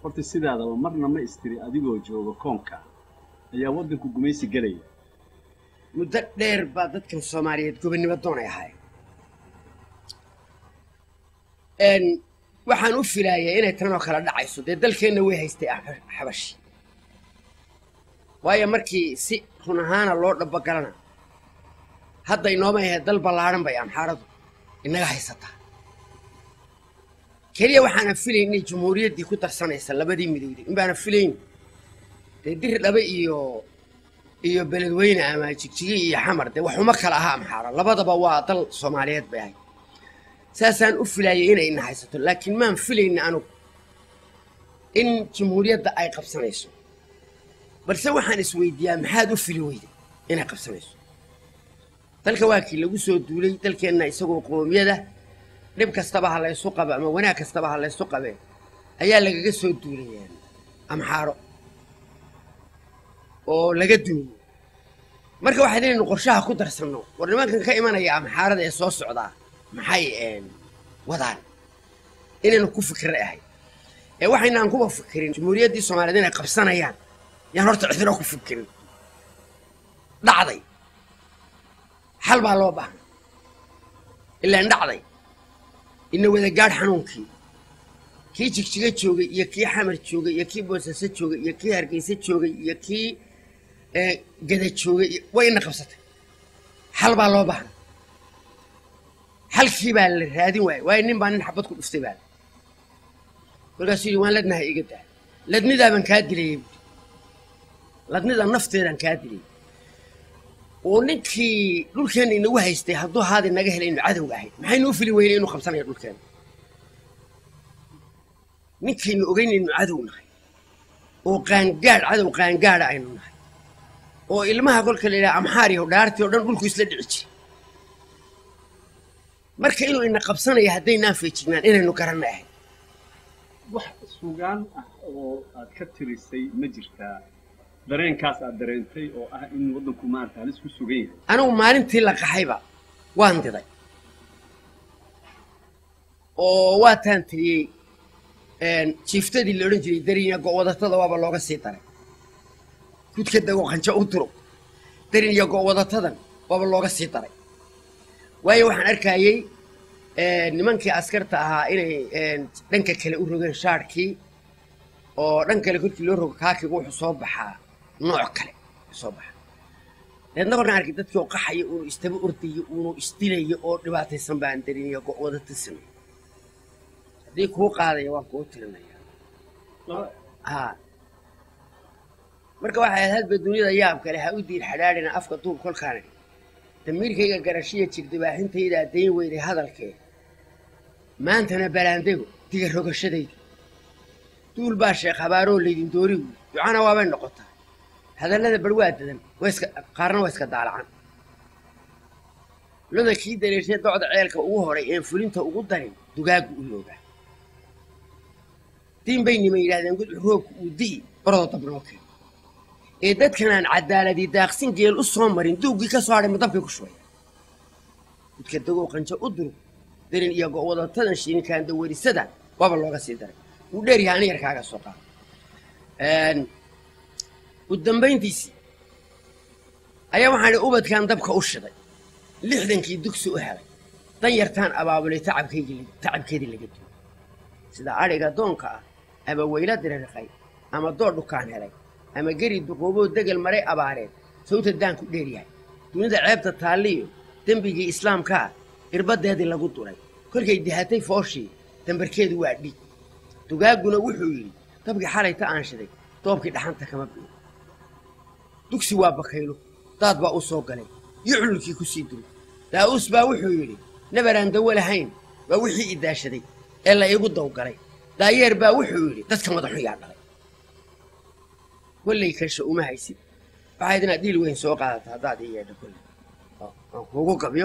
horta sidaadaba marna ma istiri adigoo jooga koonka ayaa waddanku gumaysi gelaya muddo dheer baa dadkan soomaaliyeed gobonnimo doonay ahaayeen n waxaan u filaayay inay tan oo kale dhacayso dee dalkeenna way haystay Axba- xabashi waayo markii si run ahaana loo dhabogalana hadda inooma ahe dal ballaadhan bay amxaaradu inaga haysataa keliya waxaana filayn inay jumhuuriyaddii ku darsanaysa labadii midowday in baana filayn dee dir dhabe iyo iyo beledweyne ama jigjigi iyo xamar dee waxuma kala aha amxaara labadaba waa dal soomaaliyeed bay ahayd saasaan u filaayay inay ina haysato laakiin maan filayna anugu in jumhuuriyadda ay qabsanayso balse waxaan isweydiiyaa maxaad u fili weyday inay qabsanayso dalka waa kii lagu soo duulay dalkeenna isagoo qoomiyada dhib kastaba ha laysu qabo ama wanaag kastaba ha laysu qabee ayaa lagaga soo duulayeen amxaaro oo laga dumiyey marka waxaad inaynu qorshaha ku darsanno war nimankan ka imanaya amxaarada ee soo socdaa maxay een, wadaan inaynu ku fikira ahay ee waxaynaan kuba fikirin jumhuuriyaddii soomaaliyeed inay qabsanayaan yaan horta cidino ku fikirin dhacday xal baa loo baahnay ilaan dhacday ina wada gaadh xanuunkii kii jigjiga joogay iyo kii xamar joogay iyo kii boosaaso joogay iyo kii hargeysa joogay iyo kii ee, gada joogay iyo- way ina qabsatay xal baa loo baahnay xalkii baa la raadin waayey waayo nin baa nin xabad ku dhuftay baa kolkaasuu yidhi waan ladnahay iga daa ladnidaabaan kaa dilayay buuri ladnida nafteedaan kaa dilayay oo ninkii dhulkeenna inagu haystay hadduu haadi naga helay inu cadowga ahayd maxaynu u fili weynay inuu qabsanayo dhulkeenna ninkaynu ogeyn inu cadow nahay oo qaangaadh cadow qaangaadha aynu nahay oo ilmaha kolka la yidhaha amxaariyo dhaartii oo dhan dhulku isla dhici jiray marka inuu ina qabsanayo haddaynaan feejignaan inaynu garanna ahayd wax sugaan ah oo aad ka tirisay ma jirtaa dareenkaas aad dareentay oo ah in waddanku maarata halis ku sugan yahay anigu maalintii la qaxayba waan diday oo waataan tiriyey jiiftadii la odhan jiray darinya go'wadatada waaba looga sii daray kudka dago qanjo u duro darinya go'wadatadan waaba looga sii daray waayo waxaan arkayey nimankii askarta ahaa inay dhanka kale u rogeen shaarkii oo dhan kale korkii loo rogo kaakigu wuxuu soo baxaa nooc kale soo baxa deedna korkaan arkay dadkii oo qaxaya uunu istaba ordayo uunu isdilayo oo dhibaataysan baan dariniyo go'wadata samey haddii kuu qaadaya waan kuu tirinaya haa marka waxay ahayd hadba duniyada yaab kale ha u diir xadhaadhina afka duub kolkaani damiirkayga garashiya jirdibaaxintayda dayn weyday hadalkee maantana balaandego diga rogashadayda duul baa sheekh habaaroo laydin doori wuy ducana waabay noqotaa hadallada bar waa dadan waa iska qaarna waa iska daalacan loda kii dareershay docda ceelka ugu horay een fulinta ugu darin dugaagu u yoogaa diin bay niman yidhahdeen gudcu roobku uu di'i baradoo dabnoo keen ee dadkanaan cadaaladii daaqsin geel u soo marin duuggii ka soo hadhay madabkay ku shubaya gudka dagow qanjo u durug darin iyo go'wadatadan shirinkaan dawarisada waaba looga sii daray wuu dheer yahay ani yarkaaga soo qaado u dambayntiisii ayaa waxaan idhi ubadkan dabka u shiday lixdankii dugsi u helay dan yartaan abaabulay tacabkaygii tacabkeedii laga duway sida adhiga doonka ah ama weyla dirariqay ama door dhukaan helay ama geri duqooboo degel maray abaareed sawta daanku dheer yahay dunida ceebta taalliyo dembigii islaamka ah irbadeedii lagu duray kolkay dihatay fooshii dambarkeedu waa dhiig dugaagguna wuxuu yidhi dabkii xalayta aan shiday doobkii dhaxanta kama biyo dugsi waa bakaylo daad baa u soo galay iyo cululkii ku sii duray daa'uus baa wuxuu yidhi nabaraan dawo lahayn waa wixii i daashaday ee la iigu dawgalay daayeer baa wuxuu yidhi dadka madaxun yaa dhalay kollay kasha uma haysid waxayd inaad dhiil weyn soo qaadata haddaad ii yeedho kolley aan kuugu gabyo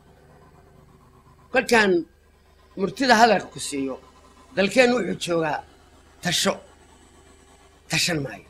kolkaan murtida hadalka ku siiyo dalkeennu wuxuu joogaa tasho tashan maayo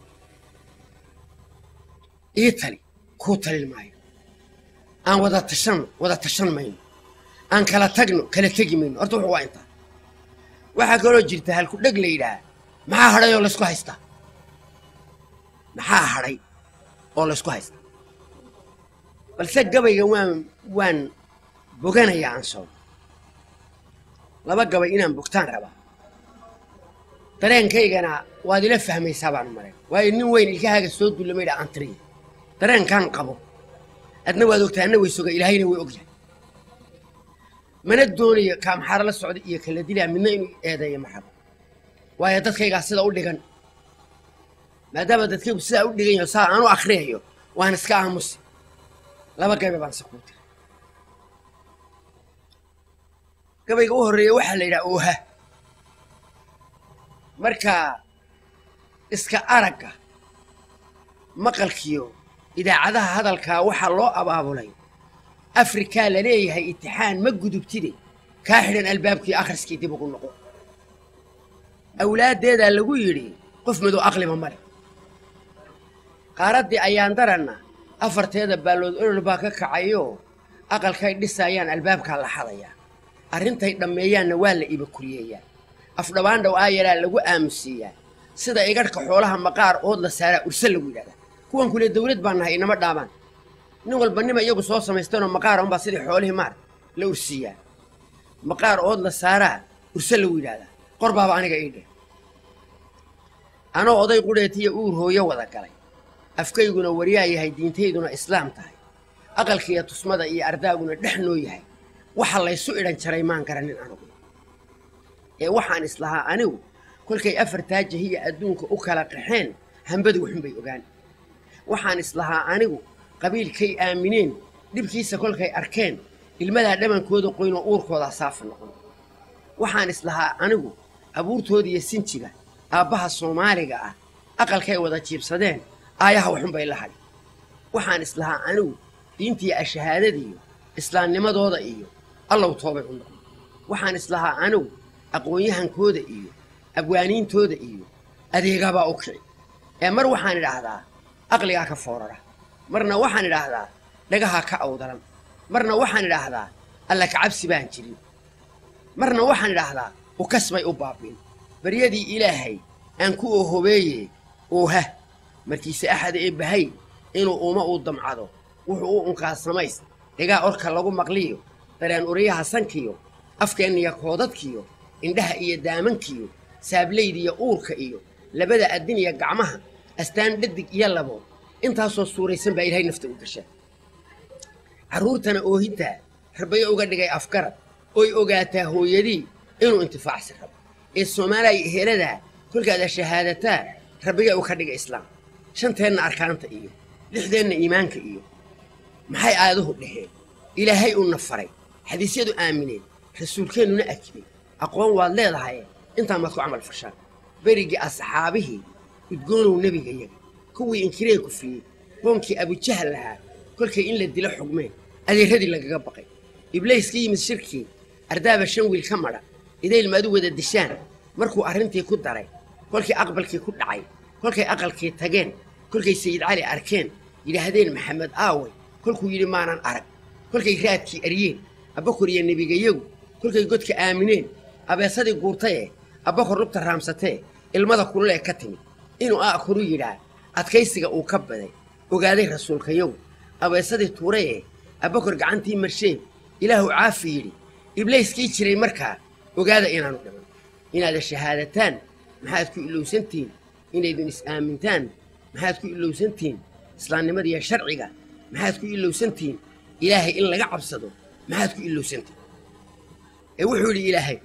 ii tali kuu talin maayo aan wada tashanno wada tashan mayno aan kala tagno kala tegi mayno horta wuxuu waa intaa waxaa kaloo jirta halku dheg la yidhaah maxaa hadhay oo laysku haystaa maxaa hadhay oo laysku haystaa balse gabayga waan waan boganayaa aan soo laba gabay inaan bogtaan rabaa dareenkaygana waad ila fahmaysaa baan maray waayo nin weyn ilkahaaga soo dullamaydha aan tiriya dareenkaan qabo adna waad ogtaa anna way soga ilaahayna way ogyahay mana doonayo kaamxaaro la socda iyo kala dilaa midna inuu eedeeyo maxabo waayo dadkaygaa sida u dhigan maadaama dadkaygu sidaa u dhigan yaho saa aan u akhriyayo waan iska aamusi laba gabe baan se kuu tiri gabayga u horreeya waxaa la yidhaha ooha marka iska aragga maqalkiyo idaacadaha hadalkaa waxaa loo abaabulay afrikaa la leeyahay itixaan ma gudubtide kaa xidhan albaabkii akhriskii dib ugu noqo awlaaddeedaa lagu yidhi qof madow aqliba male qaaraddii ayaan daranna afarteeda baallood olol baa ka kacayoo aqalkay dhisaayaan albaabkaa la xadayaa arrintay dhammeeyaanna waa la ibakuriyeeyaa afdhabaandhaw aayaraa lagu aamusiiyaa sida igadhka xoolaha maqaar ood la saaraa urse lagu yidhahdaa kuwan kule dawlad baan nahay inama dhaamaan nin walba nima iyagu soo samaystanoo maqaar unbaa sidii xoolihii maar la ursiiyaa maqaar ood la saaraa urse lagu yidhahdaa qor baaba aniga ii dheh anoo oday qudheetiya uur hooyo wada galay afkayguna waryaa yahay diintayduna islaam tahay aqalkiiyo tusmada iyo ardaaguna dhex noo yahay waxa laysu idhan jaray maan garanin anugu ee waxaan islahaa anigu kolkay afartaa jahiya adduunka u kala qaxeen hambadu waxunbay ogaan waxaan islahaa anigu qabiilkay aamineen dhibkiisa kolkay arkeen ilmadaa dhamankooda qoynoo uurkoodaa saafa noqon waxaan islahaa anigu abuurtoodiiyo sinjiga aabbaha soomaaliga ah aqalkay wada jiibsadeen aayaha waxunbay la hadhi waxaan islahaa anigu diintiiyo ashahaadadiiyo islaamnimadooda iyo allow toobay u noqon waxaan islahaa anigu aqoon-yahankooda iyo abwaaniintooda iyo adeegabaa u kici ee mar waxaan idhaahdaa aqligaa ka foorara marna waxaan idhaahdaa dhagahaa ka awdalan marna waxaan idhaahdaa alla kacabsi baan jirin marna waxaan idhaahdaa ukasbay u baabiin baryadii ilaahay aan ku oohobeeye ooha markiise axada ee bahay inuu uma uu damcado wuxuu u unkaa samays dhigaa orka lagu maqliyo dareen uriyaha sankiyo afkeenniyo koodadkiyo indhaha iyo daamankiyo saablaydiyo uurka iyo labada addin iyo gacmaha astaan dhadig iyo labo intaasoo suuraysan baa ilaahay nafta u gasha carruurtana oohintaa rabayo uga dhigay afgarad oy ogaataa hooyadii inuu intifaacsi rabo ee soomaaliya eheladaa kolkaada shahaadataa rabbiga u ka dhiga islaam shanteenna arkaanta iyo lixdeenna iimaanka iyo maxay aaduhu dhaheen ilaahay uuna faray xadiisyadu aamineen rasuulkeennuna akibay aqoon waad leedahay intaa maad ku camal fashaan berigii asxaabihii udgoonow nebigayaga kuwii inkiree kufiyey qoonkii abujahal lahaa kolkay in la dilo xugmeen adeeradii lagaga baqay ibliis ka yimid shirkii ardaaba shan wiil ka madha idaylmaadu wada dishaan markuu arrintii ku daray kolkii aqbalkii ku dhacay kolkay aqalkii tageen kolkay sayid cali arkeen yidhaahdeen maxamed aaway kolkuu yidhi maanan arag kolkay raadkii aryeen abbakor iyo nebigayagu kolkay godka aamineen abeesadii guurtayee abbakor lugta raamsatee ilmada kululee ka timid inuu aakuru yidhaa adkaysiga uu ka baday ogaaday rasuulkayagu abeesadii tuurayee abbakor gacantii marsheen ilaahu caafi yidhi ibliiskii jiray markaa ogaada inaanu dhiman inaada shahaadataan maxaad ku ilowsantihiin inaydun is-aamintaan maxaad ku ilowsantihiin islaamnimadiiyo sharciga maxaad ku ilowsantihiin ilaahay in laga cabsado maxaad ku ilowsantihiin ee wuxuu yidhi ilaahay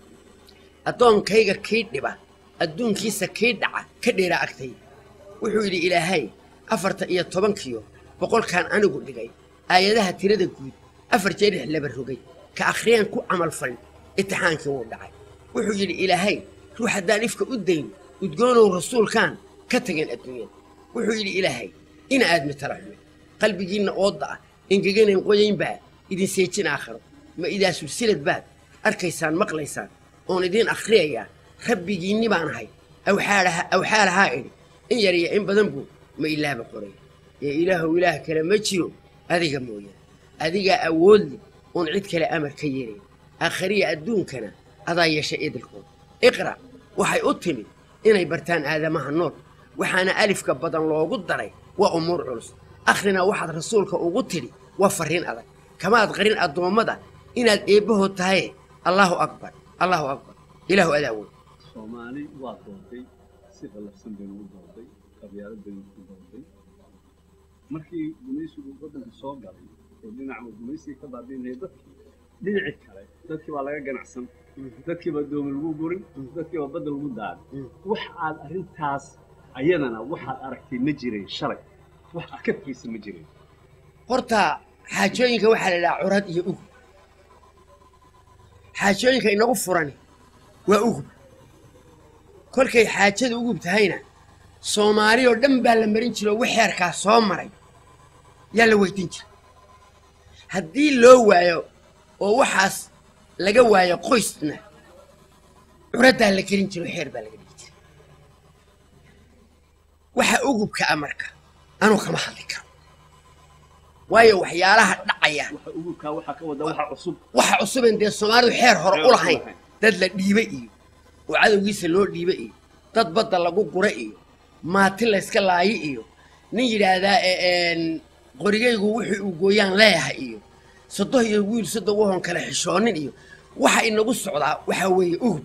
addoonkayga kii dhiba adduunkiisa kii dhaca ka dheeraa agtay wuxuu yidhi ilaahay afarta iyo tobankiyo boqolkaan anigu dhigay aayadaha tirada guud afar jeer ix laba rogay ka akhriyaan ku camal falin itixaankii wuu dhacay wuxuu yidhi ilaahay ruux haddaan ifka u dayn udgoonow rasuulkaan ka tageen adduunyada wuxuu yidhi ilaahay ina aadmi tala xume qalbigiinna oodda ah ingeganayn qoyaynbaa idin seejin aakhiro ma idaa sulsilad baad arkaysaan maqlaysaan oon idiin akhriyayaa rabbigiinni baan ahay awxaalahaa idhi in yar iyo in badan buu ma ilaaba qoray ee ilaahow ilaah kale ma jiro adiga mooyaan adigaa awoodle oon cid kale amar ka yeelayn aakhariya adduunkana adaa yeeshay idilkood iqra' waxay u timid inay bartaan aadamaha nool waxaana alifka badan loogu daray waa umuur culus akhrina waxaad rasuulka ugu tidhi waa farriin adag kamaad qarin addoommada inaad eebbahood tahaye allaahu akbar allaahu akbar ilaahu adaa wey soomaali waa dooday si qalafsan baynu u dooday qabyaalad baynu ku dooday markii gumaysigu waddanka soo galay oo dhinaca gumaysiga ka baabiinaya dadkii dhinaci kale dadkii baa laga ganacsan dadkii baa doomi lagu gurin dadkii baa badda lagu daaday wax aad arrintaas ayadana waxaad aragtay ma jireen shalay wax aad ka fiirsa ma jireen horta xaajooyinka waxaa la idhaha curad iyo ugub xaajooyinka inagu furani waa ugub kolkay xaajada ugub tahayna soomaali oo dhan baa la marin jira oo wixeerkaa soo maray yaa la weydiin jira haddii loo waayo oo waxaas laga waayo qoysna curaddaa la gelin jira oo xeer baa laga dhigi jira waxa ugubka a marka anuu kama hadli karo waayo waxyaalaha dhacaya waxa ugubkaa waxaa ka wada waxa cusub waxa cusuben dee soomaalidu xeer hore Xeer u u lahayn lahayn. dad la dhiibe iyo oo cadowgiisa loo dhiibe iyo dad badda lagu gura iyo maati layska laayo iyo nin yidhaahdaa e- een, qorigaygu wuxuu uu gooyaan leeyahay iyo sodoh iyo wiil sodoh wahon kale xishoonin iyo waxa inagu socdaa waxaa weeye ugub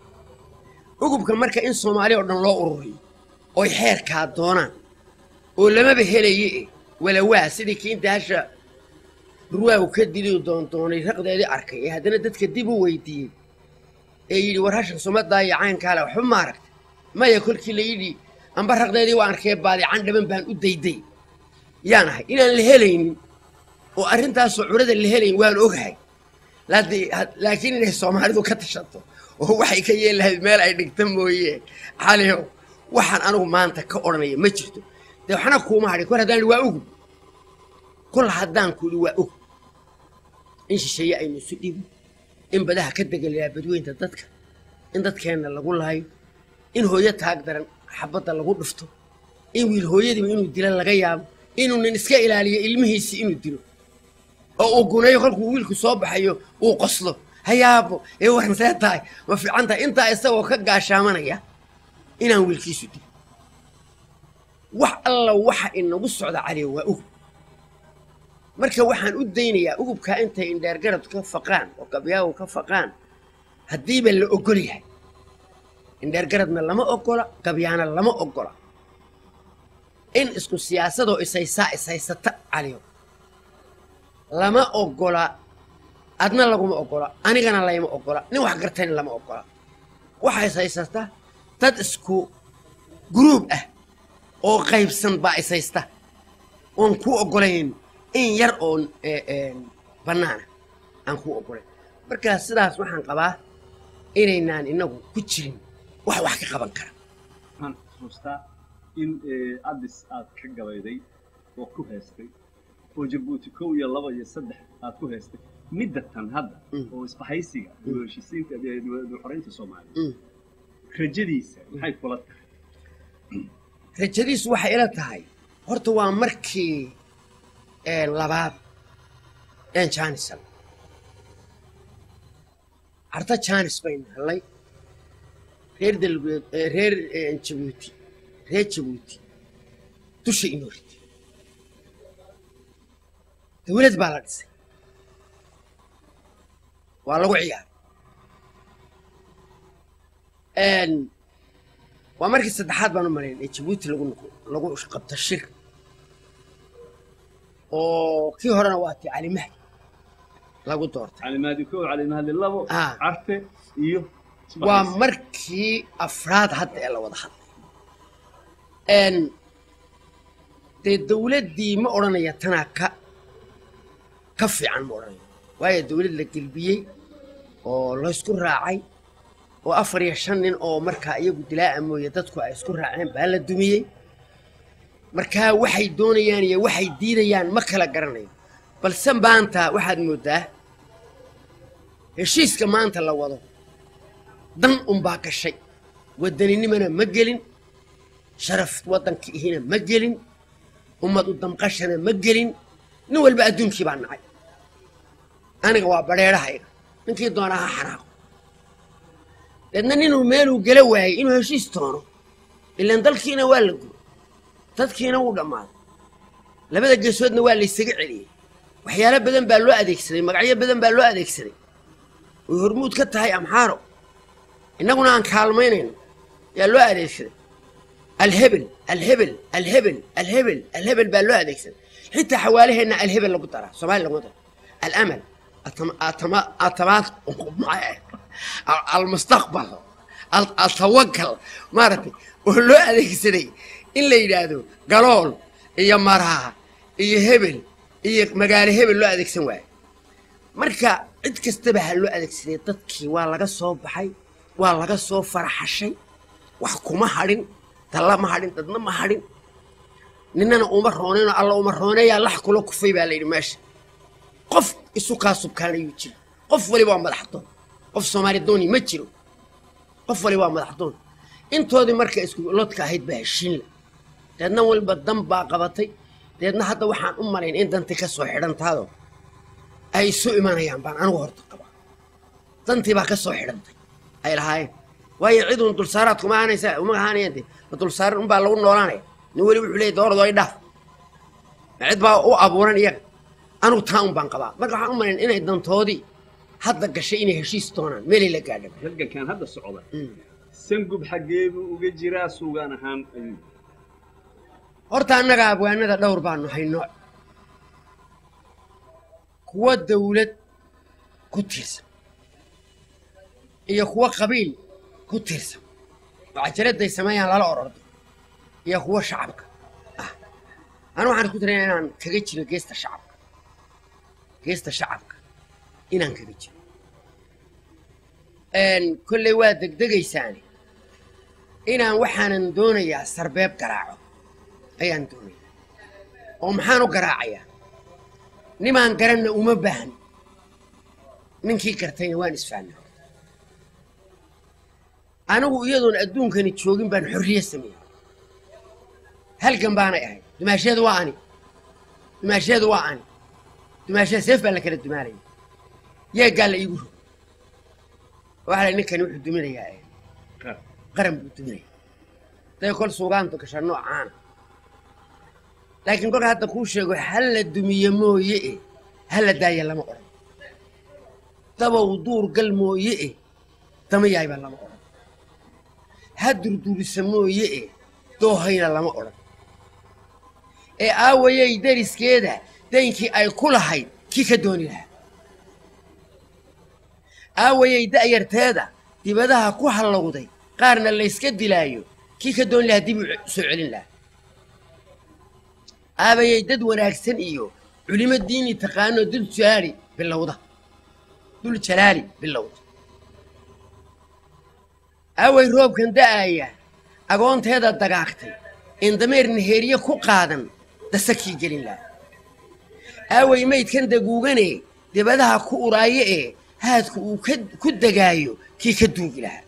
ugubka marka in soomaali oo dhan loo ururiyo oy xeerkaa doonaan oo lamaba helaye eh walawaa sidii kiinta hasha ruwaagu ka dili doondoonay raqdeedii arkay ee haddana dadka dib u weydiiyey ee yidhi war hashan sumadaa iyo caynkaale waxba ma aragta maya kolkii la yidhi amba raqdeedii waa arkee baadican dhaban baan u dayday yaan ahay inaan la helaynin oo arrintaasoo curada la helayn waan ogahay laadi- had- laakiin inay soomaalidu ka tashato oo waxay ka yeeli lahayd meel ay dhigta mooye xaliyow waxaan anigu maanta ka odhanaya ma jirto dee waxna kuuma hadhin kor haddaan idhi waa ugub kol haddaan ku idhi waa ugub in shisheeye aynu isu dhiibin in badaha ka degalayaa badweynta dadka in dadkeenna lagu laayo in hooyo taag daran xabadda lagu dhufto in wiil hooyadiiba inuu dila laga yaabo inuu nin iska ilaaliyo ilmihiisii inuu dilo oo uu guneeyo kolkuu wiilku soo baxayo uu qoslo hayaabo ee waran see tahay ma fiican tahay intaa isagoo ka gaashaamanaya inaan wiilkiisu dilo wax alla waxa inagu socda caliya waa ugub marka waxaan u daynayaa ugubkaa intay indheergarad ka faqaan oo gabyaagu ka faqaan haddiiba la ogol yahay indheergaradna lama ogola gabyaana lama ogola in isku siyaasadoo isaysaa ishaysata caliyo lama ogola adna laguma ogola anigana layma ogola nin wax gartayna lama ogola waxa ishaysata dad isku guruub ah oo qaybsan baa ishaysta oon ku ogolayn in yar oon eh, eh, bannaana aan ku ogolayn marka sidaas waxaan qabaa inaynaan inagu ku jirin wax wax ka qaban kara waxaan xusuustaa in eh, addis aad ka gabayday oo ku heestay oo jabuuti kow iyo laba iyo saddex aad ku heestay midda tan hadda Mm. oo isbahaysiga dib u heshiisiinta eh, dib u xoreynta soomaaliya Mm. rajadiisa maxay kula tahay rajadiisu waxay ila tahay horta waa markii eh, labaad een jaanisan carta jaanis baynu helay reer dalbeed eh, reer eh, jabuuti reer jabuuti dusha inoo ritay dawlad baa la dhisay waa lagu ciyaaray Een, waa markii saddexaad baan u malayn ee jabuuti lagu noqo- lagu qabto shir oo kii horena waa tii cali mahdi lagu doortay calimaadi kow calimaadi labo Ah. carte iyo waa isbahaysi. markii afraad hadda ee la wada hadlay Een, dee dawladdii ma odhanaya tanaa ka ka fiican ma odhanaya waayo dawlad la gelbiyey oo laysku raacay oo afar iyo shan nin oo markaa iyagu dilaa'a mooye dadku ay isku raaceen baa la dumiyey markaa waxay doonayaan iyo waxay diidayaan ma kala garanayo balse maanta waxaad mooddaa heshiiska maanta la wado dan unbaa gashay wadaninimana ma gelin sharaf waddanka ihina ma gelin ummad u damqashana ma gelin nin walba adduunkii baa nacay aniga waa badheedhahayga ninkii doonaa ha xanaaqo deedna ninuu meeluu gela waayey inuu heshiis toono ilaan dalkiina waa la guro dadkiina wuu dhammaaday labada geesoodna waa laysaga celiyey waxyaalo badan baa loo adeegsaday magacyo badan baa loo adeegsaday oy hormuud ka tahay amxaaro innaguna aan kaalmaynayno yaa loo adeegsaday alhebel alhebel alhebel alhebel alhebel baa loo adeegsaday xitaa xawaalaheenna alhebel lagu daraa soomaali lagu daro alamal atamaad almustaqbal altawakal maaragtay oo loo adeegsaday in la yidhaahdo galool iyo maraha iyo hebel iyo magaalo hebel loo adeegsan waayo marka cid kastaba ha loo adeegsaday dadkii waa laga soo baxay waa laga soo faraxashay wax kuma hadhin dalla ma hadhin dadna ma hadhin ninana uma roonaynoo alla uma rooneeyaa lax kula kufay baa layidhi meesha qof isu kaa subkaanayuu jiro qof waliba waa madaxdoon qof soomaali dooni ma jiro qof waliba waa madaxdoon intoodii marka isku lodka ahayd baa heshiinla deedna waliba dan baa qabatay deedna hadda waxaan u malayn in dantii ka soo xidhantaadoo ay isu imanayaan baan anigu horta qabaa dantii baa ka soo xidhantay ay lahaayeen waayo ciduun dulsaaraad kuma ahanaysa uma ahaanayaan de ma dulsaaran unbaa lagu noolaanaya nin weli wuxuu leeyay doorado ay dhaaf ma cid baa u abuuran iyaga anigu taa un baan qabaa marka waxaan u malayn inay dantoodii hadda gashay inay heshiis doonaan meelay la gaadhaba halgankan hadda socda sangub xaggee buu uga jiraa suugaan ahaan ayuu horta annaga abwaanada dhowr baanu hayno kuwa dawlad ku tiirsan iyo kuwa qabiil ku tiirsan oo cajaladday sameeyaan lala orordo iyo kuwa shacabka ah anu waxaan isku tiraya inaan kaga jiro geesta shacabka geesta shacabka inaan kaga jiro kolley waa degdegaysaani inaan waxaanan doonayaa sarbeeb garaaco ayaan doonayaa oo maxaan u garaacayaa nimaan garanna uma baahni ninkii gartayna waan isfahnay anigu iyadoon adduunkani joogin baan xorriye sameeyey halgan baanay ahayd dumaasheedu waa ani dumaasheedu waa ani dumaasheed seef baa la kala dumaanaya yeeggaa la iigu rog waxaa la ninkani wuxuu duminayaa qaran buu duminaya day kol suugaantu gasha noocaana laakiin kolka hadda kuu sheego hal la dumiye mooye e hal la daaya lama odhan dabow duur gal mooye e dama yaayba lama odhan ha durdurisa mooye e doohayna lama odhan ee aawayay dariskeeda daynkii ay ku lahayd kii ka dooni lahaa aawayay da'yarteeda dibadaha ku hallowday qaarna layska dilaayo kii ka dooni lahaa dib u soo celin lahaa aabayay dad wanaagsan iyo culimo diini taqaanoo dul jalaali bilowda dul jalaali bilowda aaway roobkan da'aaya agoonteeda dagaagtay in dameer naheeriye ku qaadan dasakii gelin lahaa aaway maydkan daguugane dibadaha ku uraaye ee haadku uu ku degaayo kii ka duugi lahaa